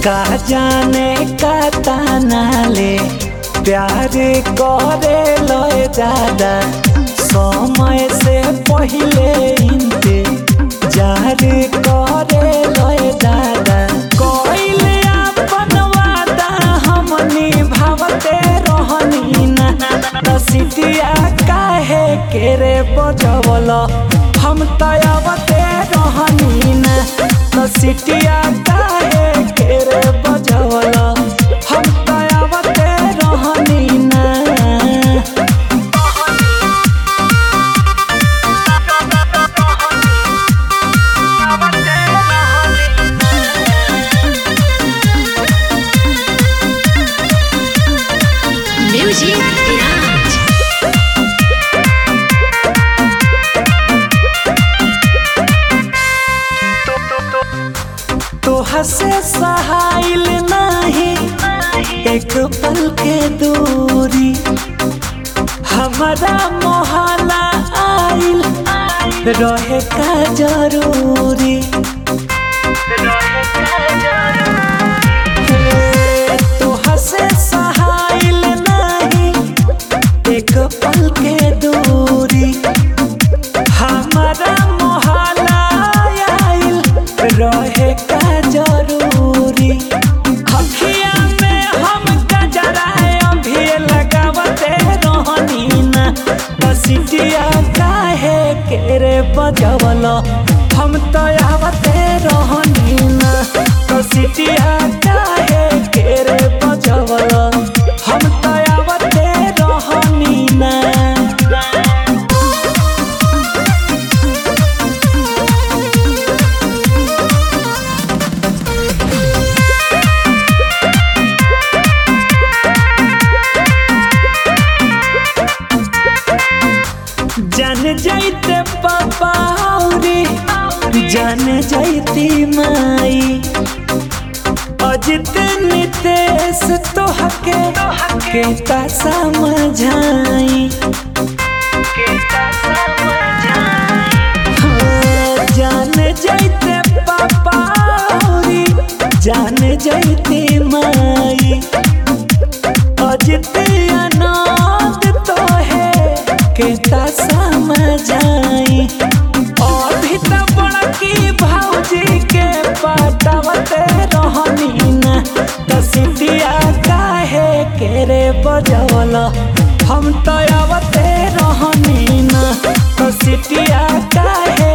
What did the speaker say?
का जाने का ताना ले प्यार करे लय दादा समय से पहले इनते जार करे लय दादा कोइले अपन वादा हम निभावते रहनी ना रसिटिया काहे के रे बजवल हम तयवते रहनी ना रसिटिया काहे के रे बजवल हम तयवते रहनी ना Music Lounge. तोहा से सहाइल नहीं एक पल के दूरी हमारा मोहल्ला आइल रहे का जरूरी हे, तोहा से सहाइल नहीं एक पल के दूरी हमारा मोहल्ला आइल रहे का जरूरी हखिया में हम गजरा अभी लगावते रहनी ना बसिटिया काहे के रे बजवल हम तो आवते रहनी ना बसिटिया काहे के रे बजवल हम तो आवते रहनी ना जान जाइते पापा रे जान जाइती माई अजित नितेश तोहके केता समझाई हाँ, जान जाइते पापा रे जान जाइती माई अजित अनाथ तो है केता समझाई अभी तो बड़की भौजी के पटावते रहनी ना तसिटिया काहे के रे बजवल हम तो आवते रहनी ना तसिटिया काहे